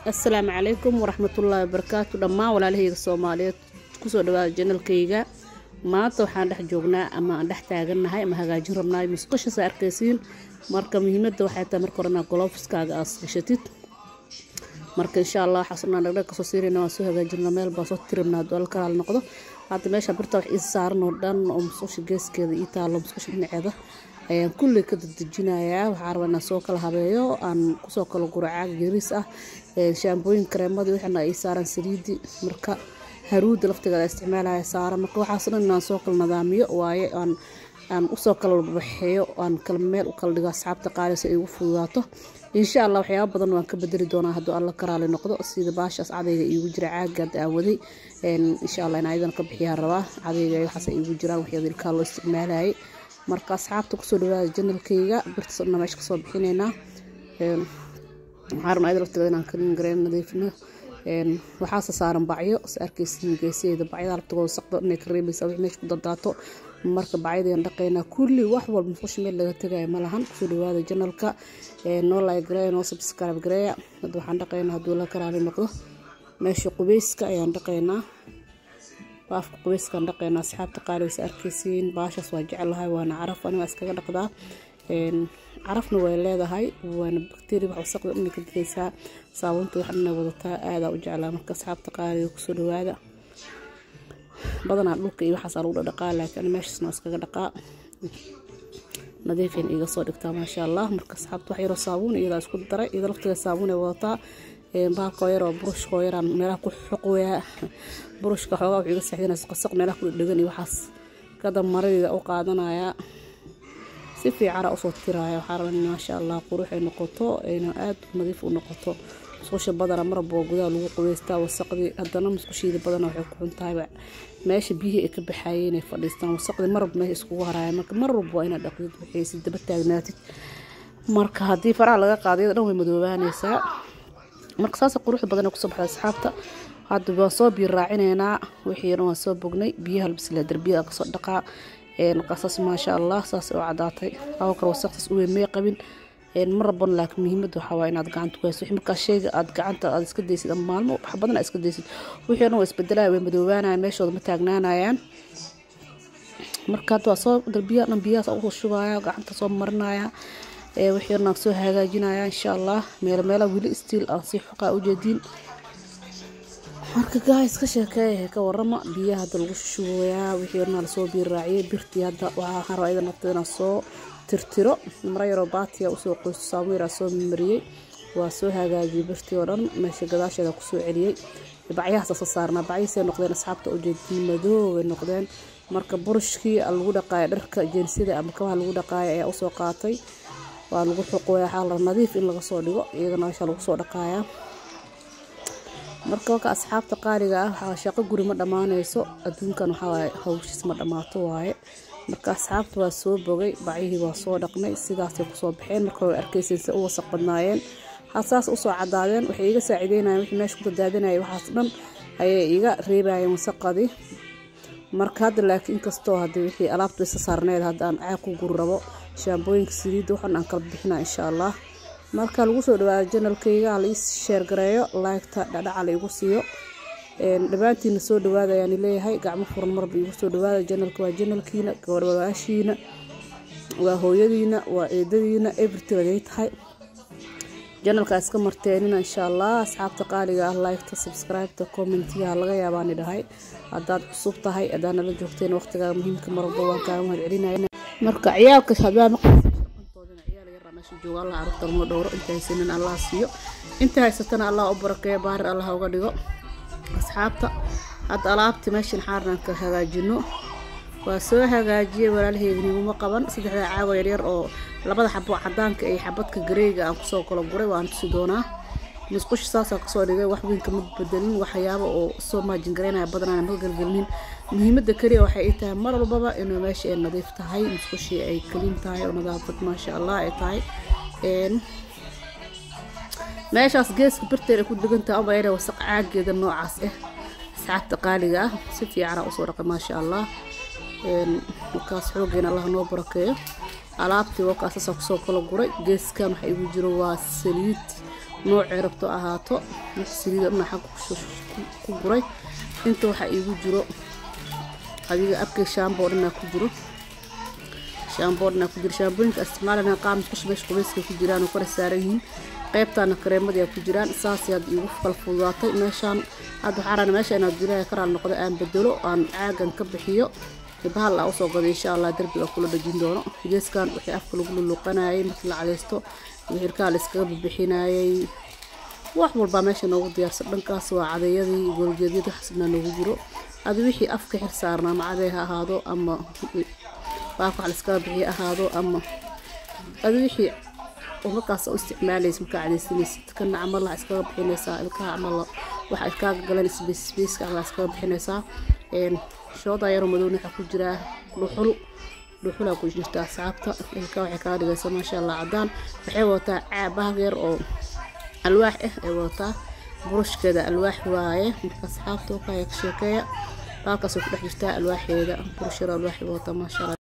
assalaamu calaykum waraxmatullaahi wabarakaatu dhammaan walaalahayga soomaaliyeed kusoo dhawaada janalkayga maanta waxaan dhex joognaa ama aan dhex taagannahay ama hagaajin rabnaay musqushaas arkaysiin marka muhiimadda waxay tahay marka horena golofiskaaga aad gashatid marka insha allah waxaasnaa dhagdhag kasoo siirayna waan soo hagaajinna meel baan soo tiribna hadduu alla kalaal noqdo hadda meesha birta wax ii saaran oo dhan oo musqusha geeskeeda ii taalo musqusha dhinaceeda ayaan kulley ka dadejinayaa waxaa rabaa inaan soo kala habeeyo aan kusoo kala guro caaga yariis ah shaambooyin kareemadii wixina ay saaran saliidi marka haruudda laftigeeda isticmaalaya saaran marka waxaas dhan inaan soo kala nadaamiyo waaye aan aan usoo kala baxeeyo aan kala meel u kala dhigo asxaabta qaali si ay ugu fududaato insha allah waxyaaba badan waan ka bedeli doonaa hadduu alla karaali noqdo sida baashaas cadayga iigu jira caagaad aan waday insha allah in ayadana ka bixiyaan rabaa cadayga waxaas ay iigu jiraan waxyaaba ilkaa loo isticmaalayay marka asxaabta kusoo dhawaada janalkayga birtaas dhanna meesha kasoo bixinaynaa waxaa rabnaa ayada laftigeeda inaan kalin gareen nadiifino waxaase saaran bacyo is arkaysiin geesaheeda bacyada laftigooda saqdo inay ka reebaysaa wix meesha ku dardaato marka bacyadeen dhaqaynaa kulli wax walba musqusha meel laga tegaya ma lahan kusoo dhawaada janalka noo like gareeya noo subscribe gareeya hadda waxaan dhaqaynaa hadduu la karaali noqdo meesha qubeyska ayaan dhaqaynaa baafka qubeyskaan dhaqaynaa asxaabta qaaligiisa arkaysiin baashaas waa jecelahay waana caraf aniga iskaga dhaqdaa carafna way leedahay waana bakteria wax wasaqda dhanay ka digaysaa saabuunta wax dhanay wadataa aadaa u jeclaa marka asxaabta qaaliga kusoo dhawaada badanaa dhulka iyo waxaasaa lagu dhaqaa laakiin meeshaasna waa iskaga dhaqaa nadiifin iga soo dhigtaa maasha allah marka asxaabta wax yaroo saabuun iyadaa isku daray iyada laftiga saabuun ay wadataa baalkoo yaroo burushkoo yaraan meelaha ku xoqoyaa burushka xoogaa wuxuu iga saxdinaysa qasaq meelaha ku dhedhegan iyo waxaas kada maradeeda u qaadanayaa si fiicana usoo tiraya waxaa rabaa in maasha allah qurux ay noqoto ayna aad nadiif u noqoto musqusha badana marba waa gudaha lagu qubeystaa wasaqdii haddana musqushiida badana waxay ku xuntahayba meesha biyihii ay ka baxaayeen inay fadhiistaan wasaqdii marba meesha iskugu haraya marka mar walba waa inaad dhaqdid waxaysi daba taagnaatid marka haddii faraha laga qaado iyada dhan way madoobaanaysaa marka saasa quruxda badan kusoo baxda asxaabta hadda waan soo biyo raacinaynaa wixii dhan waan soo bognay biyaha labisla darbiyada kasoo dhaqaa qasas maasha allah saas oo cadaatay hawa kale wasaqtaas u weyn may qabin mar rabon laakiin muhiimadda waxaa waa inaad gacanta ku hayso wixii markaa shayga aad gacanta aad iska daysid ama maalmo wax badan aad iska daysid wixii dhan waa isbedelaya way madoobaanayaan meeshooda ma taagnaanayaan marka hadda waa soo darbiyaha dhan biyahaas usoo shubaya gacanta soo marinaya wixii dhan soo hagaajinaya insha allah meelo meela weli stiil aan sii xoqaa ujeediin marka gaais ka sheekeeya ka warama biyaha hadda lagu shushubayaa wixii dhan lasoo biir raaciyay birtii hadda waxaa rabaa iyada nafteeda inaan soo tirtiro mara yaroo baatiya usoo qoysto saabuun yaraa soo mariyey waa soo hagaajiyey birtii oo dhan meesha gadaasheeda kusoo celiyey bacyahaas asa saarnaa bacyihiisay noqdeen asxaabta ujeediin madoobay noqdeen marka burushkii lagu dhaqaaya dharka jeensida ama kabaha lagu dhaqaaya ayaa usoo qaatay waa lagu xuqoya waxaa la nadiif in laga soo dhigo iyagana meesha lagu soo dhaqaayaa marka waka asxaabta qaaliga ah waxaa shaqo guri ma dhammaanayso adduunkan waxaa hawshiis ma dhammaato waaye marka asxaabta waa soo bogay bacyihii waa soo dhaqnay sidaasay kusoo baxeen marka way arkayseen se u wasaq badnaayeen hasaas usoo cadaadeen waxay iga saaciideynayeen wixii meesha ku dadaadinayay waxaas dhan ayay iga reebayeen wasaqadii marka hadda laakiin inkastoo haddii wixii alaabtu isa saarneed hadda aan caag ku guri rabo shaambooyinka saliidda waxan aan kala bixina insha allah marka lagu soo dhawaado janalkayga hala ii sheergareeyo laygta dhadhaca la igu siiyo dhammaantiina soo dhawaada ayaan leeyahay gacmo furan marba igu soo dhawaada janalka waa janalkiina gabadhwadaashiina waa hooyadiina waa eedadiina everything ayay tahay janalka iska marteenina insha allah asxaabta qaaliga ah laygta subscribeta commentigaha laga yaabaani dhahay haddaad cusub tahay haddaad nala joogteen waqtigaa muhiimka marwalba waan kaaga mahad celinaya marka ciyaalka hadaa jooga allah carruurta noo dhowro inta haysanin allah siiyo inta haysatana allah u barakeeyo baarir allah uga dhigo asxaabta hadda alaabti meeshan xaarnaan ka hagaajino waa soo hagaajiyey walaalaheygniguma qaban saddexda caago yaryar oo labada xabo cadaanka iyo xabadka gareega aan kusoo kala guray waan tusi doonaa musqusha saasaa kasoo dhigay wax weynka ma bedelin waxyaaba oo soo maajin garaynaya badanaan ma galgelinin muhiimada keliya waxay ii tahay mar walbaba inuu meesha ay nadiif tahay musqushii ay kaliin tahay oo nadaafad maasha allah ay tahay meeshaas geeska birteer ay ku degantahay uma yara wasaq caageeda noocaas ah asxaabta qaaliga ah si fiicana usoo dhaqay maasha allah markaas xoogeena allah noo barakeeyo alaabtii wakaasasaa kusoo kala guray geeskan waxa igu jiro waa saliid noocay rabto ahaato wax saliida dhinac xagga ku guray inta waxaa iigu jiro adiga abkay shaamboo dhanaa ku jiro shaamboo dhanaa ku jiro shaambooyinka isticmaalana qaamis ku shubays qubayska ku jiraan oo kala saaran yihiin qaybtaana kareemadii ku jiraan saasay hadda iigu kala fududaatay meeshaan hadda waxaa rabaa meesha inaad ilaahay karaal noqdo aan bedelo aan caagan ka bixiyo bahal aa usoo gaday insha allah darbiga kula dhajin doono geeskan wixii afka lagu luluqanayay markii la cadaysto wixirkaa la iskaga bibixinayay wax walbaa meesha noogu diyaarsan dhankaas waa cadeeyadii golgeedyada xasbna noogu jiro adi wixii afka xir saarna ama cadey ha ahaado ama baafka wax la iskaga bixiyo ahaado ama adi wixii markaas u isticmaalaysa markaa cadaysanaysid kana camal waxaa iskaga bixinaysaa ilkaha camal waxa iskaaga galan sbacebaceka waxaa iskaga bixinaysaa shooda yaroo madowna waxaa ku jiraa dhuxul dhuxulaa ku jirta asxaabta ilka waxay kaga dhigaysaa maasha allah cadaan waxay wadataa caabahag yar oo alwaax ah ay wadataa burushkeeda alwaax waaye marka asxaabta kaya ka sheekeeya baalkaas way ku dhex jirtaa alwaaxeeda burush yar alwaax wadataa maasha allah